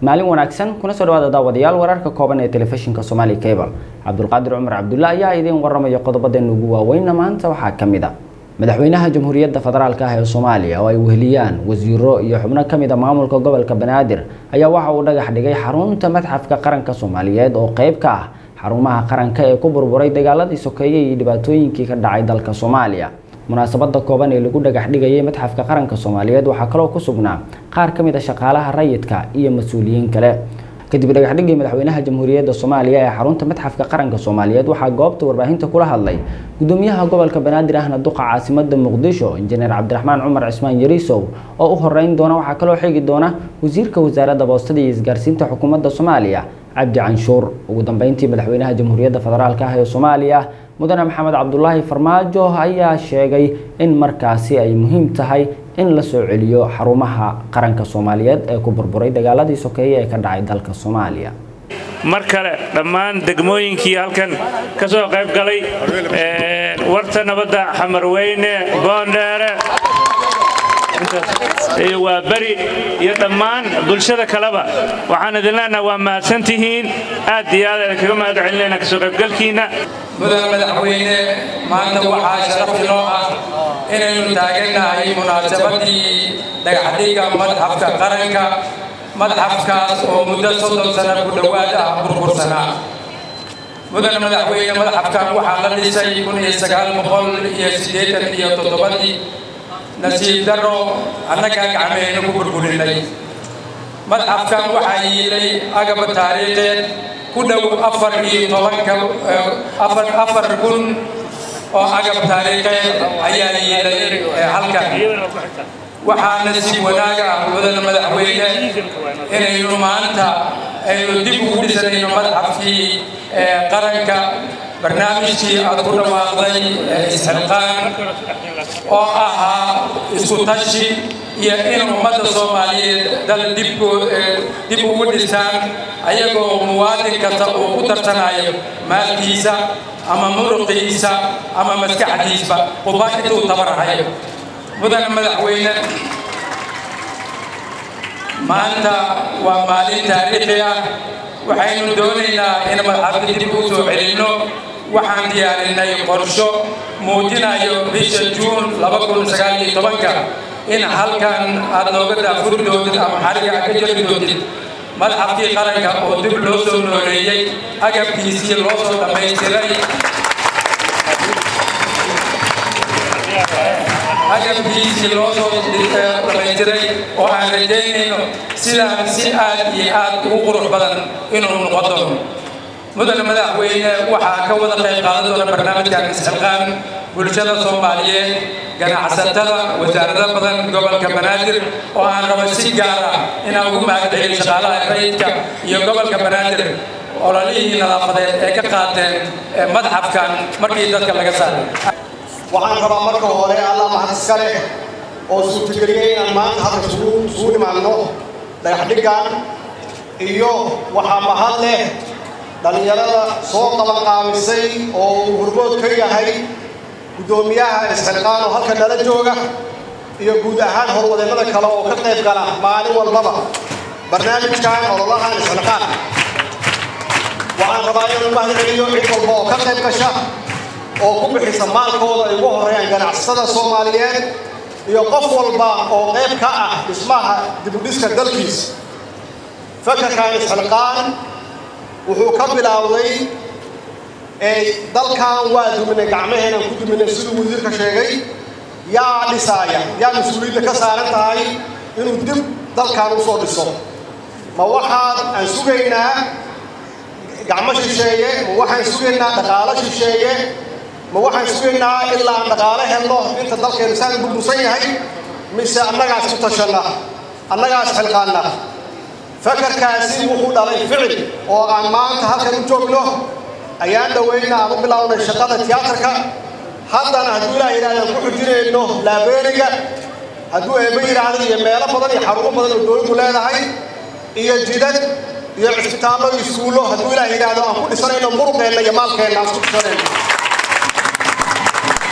maalin wanaagsan kuna soo dhawaada daawadayaal wararka kooban ee telefishinka Somali Cable Cabdulqaadir Cumar Cabdulla ayaa idin waramaya qodobadeena ugu waaweyn maanta waxaa ka mid ah madaxweynaha jamhuuriyadda federaalka ah ee Soomaaliya oo ay weheliyaan wasiiro iyo xubno ka mid ah maamulka gobolka Banaadir ayaa waxa uu dhagax dhigay xarunta madxafka qaranka Soomaaliyeed oo qayb ka ah xarumaha qaranka ee ku burburay dagaaladii sokeeye iyo dhibaatooyinkii ka dhacay dalka Soomaaliya munaasabada kooban ee lagu dhagax dhigayay madxafka qaranka Soomaaliyeed waxaa kaloo ku sugnaa qaar ka mid ah shaqaalaha rayidka iyo mas'uuliyiin kale kadib dhagaxdhigii madaxweynaha jamhuuriyadda Soomaaliya ee xarunta madxafka qaranka Soomaaliyeed waxaa goobta warbaahinta kula hadlay gudoomiyaha gobolka Banaadir ahna duqa caasimada Muqdisho injineer Cabdiraxmaan Cumar Cismaan Yariisow oo u horeyn doona waxaa kaloo xigi doona wasiirka wasaaradda boostada iyo isgaarsiinta xukuumadda Soomaaliya Cabdi Canshuur ugu dambeyntii madaxweynaha jamhuuriyadda federaalka ah ee Soomaaliya mudane maxamed cabdulaahi farmaajo ayaa sheegay in markaasi ay muhiim tahay in la soo celiyo xarumaha qaranka soomaaliyeed ee ku burburay dagaaladii sokeeye ee ka dhacay dalka soomaaliya mar kale dhammaan degmooyinkii halkan ka soo qayb galay warta nabadda xamarweyne boondheere waa beri iyo dhammaan bulshada kaleba waxaan idin leenaha waa mahadsantihiin aad iyo aad aan kaga mahad celinayna kasoo qaybgalkiinna mudane madaxweyne maanta waxaa sharaf inoo ah inaynu taagannahay munaasabadii dhagaxdhiga madxafka qaranka madxafkaas oo muddo soddon sano ku dhowaad ah burbursanaa mudane madaxweyne madxafkan waxaa la dhisay kun iyo sagaal boqol iyo siddeetan iyo toddobadii nasiib daro annagaa gacmehayna ku burburinay madxafkan waxaa yiilay agab taariikheed ku dhow afar iyo tobanka afar afar kun oo agab taariikheed ayaa yiilay halkan waxaana si wanaaga ah mudane madaxweyne inaynu maanta aynu dib ugu dhisanayno madxafkii qaranka barnaamijkii aad ku dhawaaqday isxilqaan oo ahaa isku tashi iyo in ummadda soomaaliyeed dal dib ugu dhisaan ayagoo muwaadin kasta uu ku tarsanayo maalkiisa ama muruqiisa ama maskaxdiisba quba intuu tabarahayo mudane madaxweyne maanta waa maalin taariikhi ah waxaynu doonaynaa in madxafka dib u soo celinno waxaan diyaarinay qorsho muujinayo bisha juun ka in halkan aad nooga daafuri doontid ama xariga aad ka jari doontid madxafkii qaranka oo dib loo soo nooleeyey agabkiisii loo soo dhammaystiray agabkiisii loo soo dhammaystiray oo aan rajaynayno sidaan si aad iyo aad ugu qurux badan inuu noqon doono mudane madaxweyne waxaa ka wada qayb qaadan doona barnaamijkan isxilqaan bulshada soomaaliyeed ganacsatada wasaarado badan gobolka banaadir oo aan rabo si gaar ah inaan ugu mahadceliyo shaqaalaha rayidka iyo gobolka banaadir ololihii nadaafadeed ee ka qaateen madxafkan markii dadka laga saaray waxaan rabaa marka hore allah mahad iska leh oo suurtageliyey inaan maanta halka isugu nimaadno dhagaxdhiggan iyo waxaa mahad leh dhallinyarada soo qabanqaabisay oo uu hormood ka yahay guddoomiyaha isxilqaan oo halka nala jooga iyo guud ahaan horwadeennada kale oo ka qayb gala maalin walbaba barnaamijkan ololahan isxilqaan waxaan rabaa inuu mahad celiyo cid walba oo ka qayb gasha oo ku bixisa maalkooda ay ugu horeeyaan ganacsatada soomaaliyeed iyo qof walba oo qayb ka ah dhismaha dibudhiska dalkiisa fakarkan isxilqaan wuxuu ka bilaawday dalkan waa duminay gacmaheenan ku duminay siduu wasiirka sheegay yaa dhisaaya yaa mas-uuliyadda ka saaran tahay inuu dib dalkan usoo dhiso ma waxaan aan sugaynaa gacmo shisheeye ma waxaan sugaynaa dhaqaalo shisheeye ma waxaan sugaynaa ilaa aan dhaqaalo helno inta dalkeenu saan burbursan yahay mise annagaas ku tashanna annagaas xilqaanna fakarkaasi wuxuu dhalay ficil oo aan maanta halkan u joogno ayaan dhoweyna aan u bilownay shaqada tiyaatarka haddana hadduu ilaah yidhahdaan ku xujinayno laabeeriga hadduu eeba yidhaahdo iyo meelo badan iyo xarumo badan oo dowladdu leedahay iyo jidad iyo cisbitaallo iyo iskuullo hadduu ilaah yidhaahdo aan ku dhisanayno muruqeenna iyo maalkeenna aan ku dhisanayno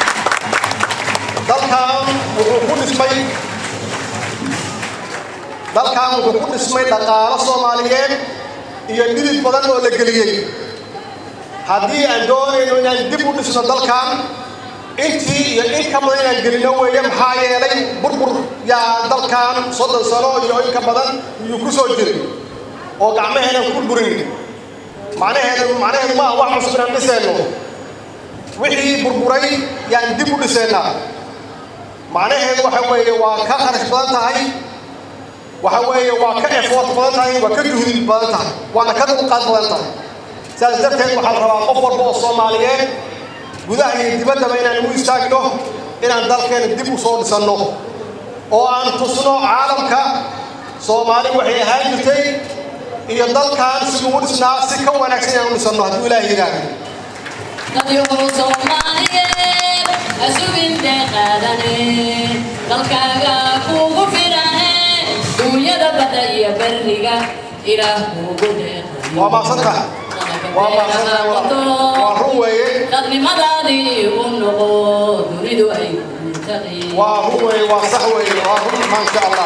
dalkan wuxuu ku dhismay dalkan wuxuu ku dhismay dhaqaalo soomaaliyeed iyo dhidid badan oo la geliyey haddii aan doonayno inaan dib u dhisno dalkan intii iyo in ka badan inaan gelino weeye maxaa yeelay burbur yaa dalkan soddon sano iyo in ka badan iyuu ku soo jiray oo gacmaheenan ku burburin macnaheedu macnaheedu maaha wax cusub inaan dhisayno wixii burburay yaan dib u dhisaynaa macnaheedu waxa weeye waa ka kharash badan tahay waxa weeye waa ka efood badan tahay waa ka juhdi badan tahay waana ka dulqaad badan tahay sidaas darteed waxaa la rabaa qof walba oo soomaaliyeed gudaha iyo dibaddaba inaan ugu istaagno inaan dalkeena dib u soo dhisanno oo aan tusno caalamka soomaali waxay ahaan jirtay iyo dalkan siduu u dhisnaa si ka wanaagsan inaan u dhisanno hadduu ilaahay yidhaahdo dadyuhu soomaaliyeed asugin deeqaadane dalkaaga kuugu filane duunyada badda iyo berriga ilaah kuugu deeqay waa maadsantaha waa maadsantaha waa run weeye dadnimadaadii u noqo dunidu ay kuntaqi waa run weeye waa sax weeye waa run maasha allah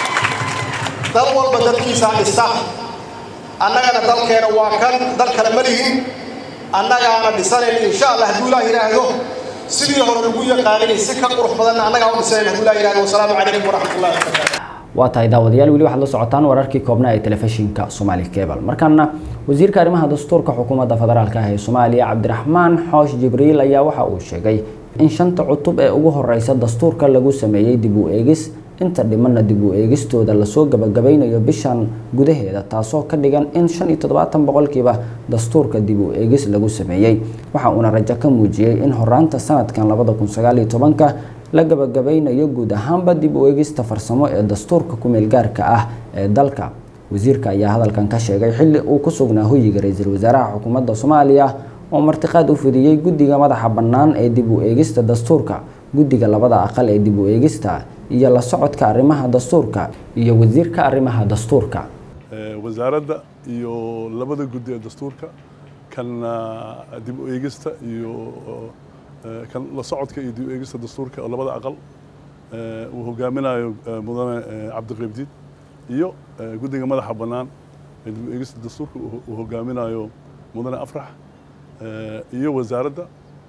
dal walba dadkiisaa dhista annagana dalkeena waa kan dal kale ma lihin annagaana dhisanayna insha allah hadduu ilaah yidhaahdo sidii hore lagu yaqaanay si ka qurux badanna annagaa u dhisanayna hadduu ilaah yidhahdo wasalaamu calaykum waraxmatullahi wabarakaatu waa tahay daawadayaal weli waxaad la socotaan wararkii koobnaa ee telefishinka Somali Cable markaana wasiirka arrimaha dastuurka xukuumadda federaalka ah ee Soomaaliya Cabdiraxmaan Xoosh Jibriil ayaa waxa uu sheegay in shanta cutub ee ugu horeysa dastuurka lagu sameeyay dib u eegis inta dhimanna dib u eegistooda lasoo gabagabeynayo bishan gudaheeda taasoo ka dhigan in shan iyo toddobaatan boqolkiiba dastuurka dib u eegis lagu sameeyey waxa uuna rajo ka muujiyey in horaanta sanadkan labada kun sagaal iyo tobanka la gabagabeynayo guud ahaanba dib u eegista farsamo ee dastuurka ku-meel gaarka ah ee dalka wasiirka ayaa hadalkan ka sheegay xilli uu ku sugnaa hoyiga ra-iisul wasaaraha xukuumadda soomaaliya oo martiqaad u fidiyey guddiga madaxa bannaan ee dib u eegista dastuurka guddiga labada aqal ee dib u eegista iyo la socodka arrimaha dastuurka iyo wasiirka arrimaha dastuurka wasaaradda iyo labada guddi ee dastuurka kan dib u eegista iyo kan la socodka iyo dib u eegista dastuurka oo labada aqal uu hogaaminayo mudane cabdiqaybdiid iyo guddiga madaxa bannaan ee dib u eegista dastuurka uu hogaaminayo mudane afrax iyo wasaaradda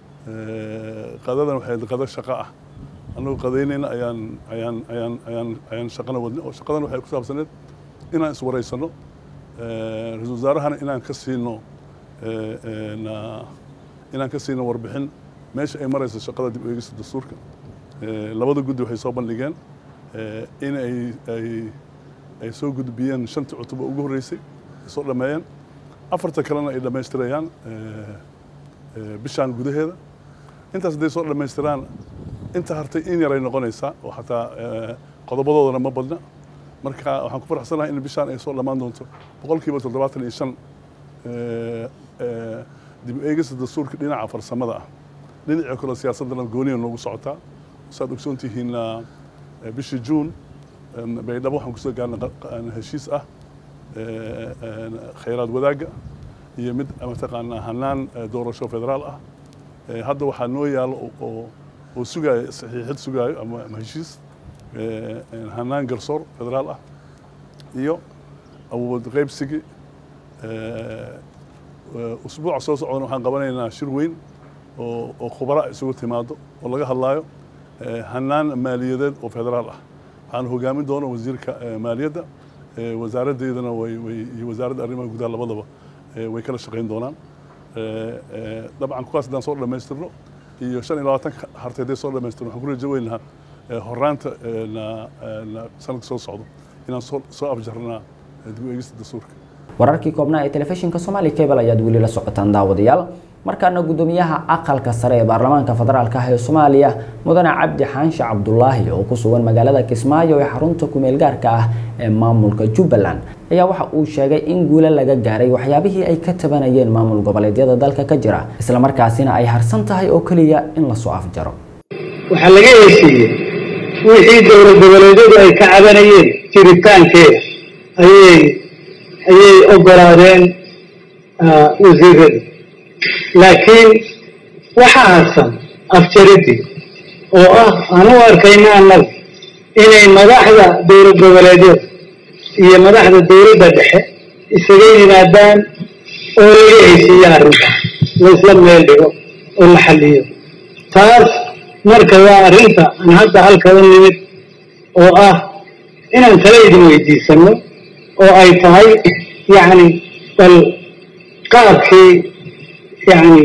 qadadan waxay qado shaqo ah annagu qadaynayna ayaan ayaan ayaan ayaan ayaan shaqana wadnay oo shaqadan waxay ku saabsaneed inaan iswaraysano ra-iisul wasaarahana inaan ka siino inaan ka siino warbixin meesha ay marayso shaqada dib u eegista dastuurka labada guddi waxay soo bandhigeen in ay ay ay soo gudbiyeen shantii cutuba ugu horreysay ay soo dhammeeyeen afarta kalena ay dhammaystirayaan bishaan gudaheeda intaas hadday soo dhammaystiraan inta hartay in yaray noqonaysaa oo xataa qodobadoodana ma badna marka waxaan ku faraxsanahay in bishaan ay soo dhammaan doonto boqolkiiba toddobaatan iyo shan dib u eegista dastuurka dhinaca farsamada ah dhinacii kale siyaasaddana gooniya noogu socotaa saad ogsoon tihiin bishii juun baydhabo waxaan kusoo gaarnay heshiis ah khayraad wadaagga iyo mid mataqaanaa hanaan doorasho federaal ah hadda waxaa noo yaalo oo oo sugaayo saxiixid sugaayo ama heshiis hanaan garsoor federaal ah iyo awood qaybsigii usbuuca soo socdana waxaan qabanaynaa shir weyn oo oo khubara isugu timaado oo laga hadlaayo hanaan maaliyadeed oo federaal ah waxaan hogaamin doona wasiirka maaliyadda wasaaraddeedana way way iyo wasaaradda arrimaha gudaha labadaba way kala shaqayn doonaan dabcan kuwaas haddaan soo dhammaystirno iyo shan iyo labaatan hartay hadday soo dhammaystirno waxaan ku rajo weynahaa horaanta sanadka soo socdo inaan soo soo afjarnaa dib u eegista dastuurka wararkii koobnaa ee telefishinka Somali Cable ayaad weli la socotaan daawadayaal markaana gudoomiyaha aqalka sare ee baarlamaanka federaalka ah ee Soomaaliya mudane Cabdi Xaanshe Cabdullaahi oo ku sugan magaalada Kismaayo ee xarunta ku meel gaarka ah ee maamulka Jubbaland ayaa waxa uu sheegay in guulo laga gaaray waxyaabihii ay ka tabanayeen maamul goboleedyada dalka ka jira isla markaasina ay harsan tahay oo kaliya in la soo afjaro waxaa laga heshiiyey wixii dowlad goboleedyadu ay ka cabanayeen jiritaankeeda ayay ayay ogolaadeen wasiiradu laakiin waxaa harsan afjaridii oo ah aan u arkayna annagu inay madaxda dowlad goboleedyada iyo madaxda dowladda dhexe isaga yimaadaan oo laga heshiiyo arrinta laisla meel dhigo oo la xalliyo taas marka waa arrinta aan hadda halka u nimid oo ah inaan tala idin weydiisano oo ay tahay yacni bal qaabkii yacni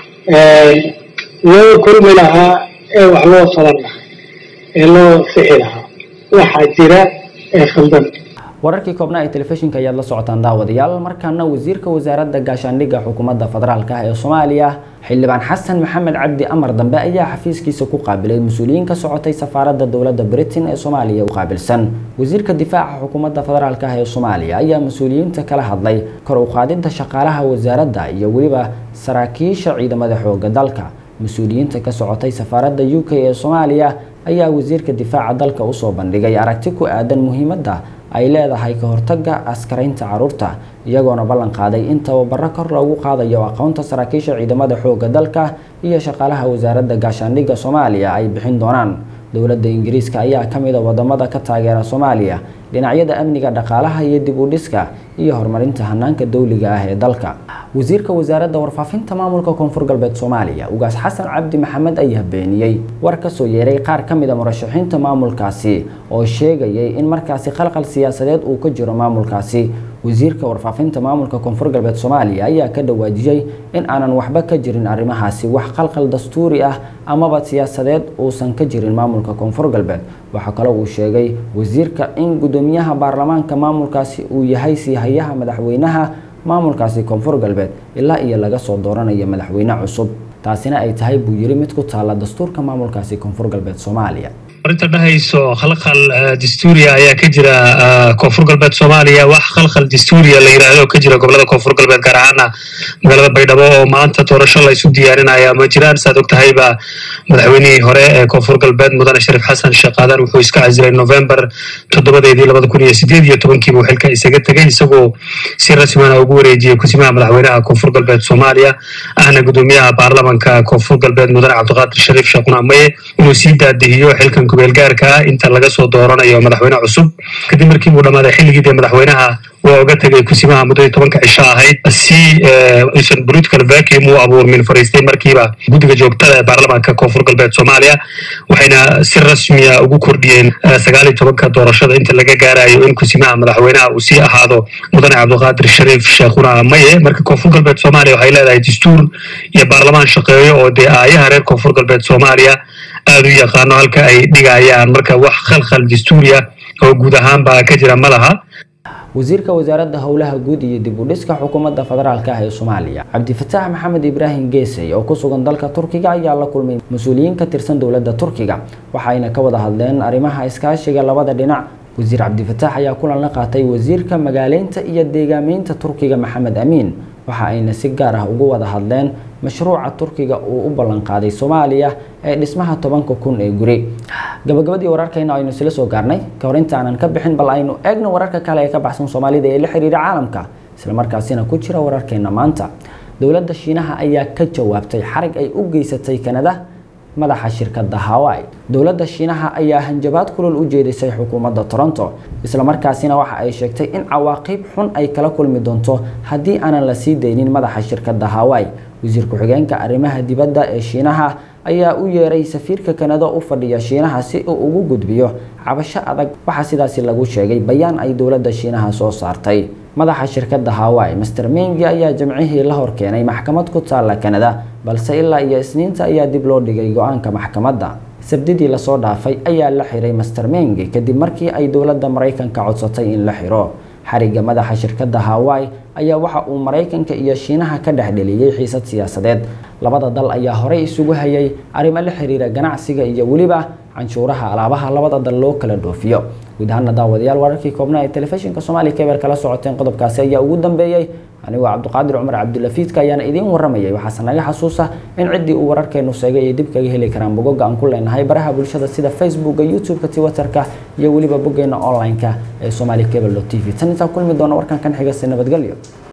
loo kulmi lahaa ee wax loo qaban lahaa ee loo sixi lahaa waxaa jira ee khaldan wararkii koobnaa ee telefishinka ayaad la socotaan daawadayaal markaana wasiirka wasaaradda gaashaandhigga xukuumadda federaalk ah ee soomaaliya xildhibaan xasan maxamed cabdi amar dambe ayaa xafiiskiisa ku qaabilay mas-uuliyiin ka socotay safaaradda dowladda britain ee soomaaliya u qaabilsan wasiirka difaaca xukuumadda federaalk ah ee soomaaliya ayaa mas-uuliyiinta kala hadlay kor u qaadidda shaqaalaha wasaaradda iyo weliba saraakiisha ciidamada xooga dalka mas-uuliyiinta ka socotay safaaradda u k ee soomaaliya ayaa wasiirka difaaca dalka usoo bandhigay aragti ku aadan muhiimadda ay leedahay ka hortagga askaraynta caruurta iyagoona ballan qaaday in tababaro kor loogu qaadayo aqoonta saraakiisha ciidamada xooga dalka iyo shaqaalaha wasaaradda gaashaandhigga soomaaliya ay bixin doonaan dowladda ingiriiska ayaa ka mid a wadamada ka taageera soomaaliya dhinacyada amniga dhaqaalaha iyo dib u dhiska iyo horumarinta hanaanka dowliga ah ee dalka wasiirka wasaaradda warfaafinta maamulka koonfur galbeed soomaaliya ugaas xasan cabdi maxamed ayaa beeniyey war kasoo yeeray qaar ka mid a murashaxiinta maamulkaasi oo sheegayay in markaasi khalqal siyaasadeed uu ka jiro maamulkaasi wasiirka warfaafinta maamulka koonfur galbeed soomaaliya ayaa ka dhawaajiyey in aanan waxba ka jirin arrimahaasi wax khalqal dastuuri ah amaba siyaasadeed uusan ka jirin maamulka koonfur galbeed waxaa kaloo uu sheegay wasiirka in gudoomiyaha baarlamaanka maamulkaasi uu yahay siihayaha madaxweynaha maamulkaasi koonfur galbeed ilaa iyo laga soo dooranayo madaxweyne cusub taasina ay tahay buu yiri mid ku taala dastuurka maamulkaasi koonfur galbeed soomaaliya arinta dhahayso khalkhal dastuuriya ayaa ka jira koonfur galbeed soomaaliya wax khalkhal dastuuriya la yidhaahdo ka jira gobolada koonfur galbeed gaar ahaana magaalada baydhabo oo maanta doorasho la isu diyaarinaya ma jiraan saad og tahayba madaxweynihii hore ee koonfur galbeed mudane shariif xasan sheekh aadan wuxuu iska casilay november toddobadeedii labada kun iyo sideed iyo tobankiiba uu xilka isaga tegay isagoo si rasmina ugu wareejiyey kusimaha madaxweynaha koonfur galbeed soomaaliya ahna gudoomiyaha baarlamanka koonfur galbeed mudane cabdiqaadir shariif sheekh qunamaye inuu sii daadihiyo xilkan kubeelgaarka ah inta laga soo dooranayo madaxweyne cusub kadib markii uu dhammaaday xilligii dee madaxweynaha waa oga tegay kusimaha muddadii tobanka cisho ahayd si aysan political vacuum u abuurmin fariistay markiiba guddiga joogtada ee baarlamaanka koonfur galbeed soomaaliya waxayna si rasmiya ugu kordhiyeen sagaal iyo tobanka doorashada inta laga gaarayo in kusimaha madaxweynaha uu sii ahaado mudane cabdiqaadir shariif sheekhuna maye marka koonfur galbeed soomaaliya waxay leedahay dastuur iyo baarlamaan shaqeeyo oo dee aayaha reer koonfur galbeed soomaaliya aada u yaqaano halka ay dhigayaan marka wax khalkhal dastuuriya oo guud ahaanba ka jira ma laha wasiirka wasaaradda howlaha guud iyo dib u dhiska xukuumadda federaalk ah ee soomaaliya cabdifataax maxamed ibraahim geesey oo ku sugan dalka turkiga ayaa la kulmay mas-uuliyiin ka tirsan dowladda turkiga waxayna ka wada hadleen arrimaha iskaashiga labada dhinac wasiir cabdifataax ayaa kulan la qaatay wasiirka magaaleynta iyo deegaameynta turkiga maxamed amiin waxa ayna si gaar ah ugu wada hadleen mashruuca turkiga uu u ballanqaaday soomaaliya ee dhismaha tobanka kun ee guri gabagabadii wararkayna aynu isla soo gaarnay ka hor inta aanan ka bixin bal aynu eegno wararka kale ee ka baxsan soomaalida ee la xiriira caalamka islamarkaasina ku jira wararkeena maanta dowladda shiinaha ayaa ka jawaabtay xarig ay u geysatay kanada madaxa shirkadda hawaii dowladda shiinaha ayaa hanjabaad kulul u jeedisay xukuumadda toronto islamarkaasina waxa ay sheegtay in cawaaqib xun ay kala kulmi doonto haddii aanan la sii daynin madaxa shirkadda hawaii wasiir ku-xigeenka arrimaha dibadda ee shiinaha ayaa u yeeray safiirka kanada u fadhiya shiinaha si uu ugu gudbiyo cabasho adag waxaa sidaasi lagu sheegay bayaan ay dowladda shiinaha soo saartay madaxa shirkadda hawaii master mengi ayaa jamcihii la horkeenay maxkamad ku taalla kanada balse ilaa iyo isniinta ayaa dib loo dhigay go-aanka maxkamadda sabdidii lasoo dhaafay ayaa la xiray master mengi kadib markii ay dowladda maraykanka codsatay in la xiro xariga madaxa shirkadda hawaii ayaa waxa uu maraykanka iyo shiinaha ka dhexdheliyey xiisad siyaasadeed labada dal ayaa horey isugu hayay arrimo la xiriira ganacsiga iyo weliba canshuuraha alaabaha labada dal loo kala dhoofiyo guud ahaana daawadayaal wararkii koobnaa ee telefishinka soomaaliya keber kala socoteen qodobkaasi ayaa ugu dambeeyey anigoo cabdiqaadir cumar cabdulafiidka ayaana idiin waramayay waxaase naga xasuusa in ciddii uu wararkeenu sheegay ay dib kaga heli karaan bogoga aan ku leenahay baraha bulshada sida facebooka youtube-ka twitterka iyo weliba boggeena online-ka ee somali cable t v tan intaan kulmi doona warkan kan xigase nabadgelyo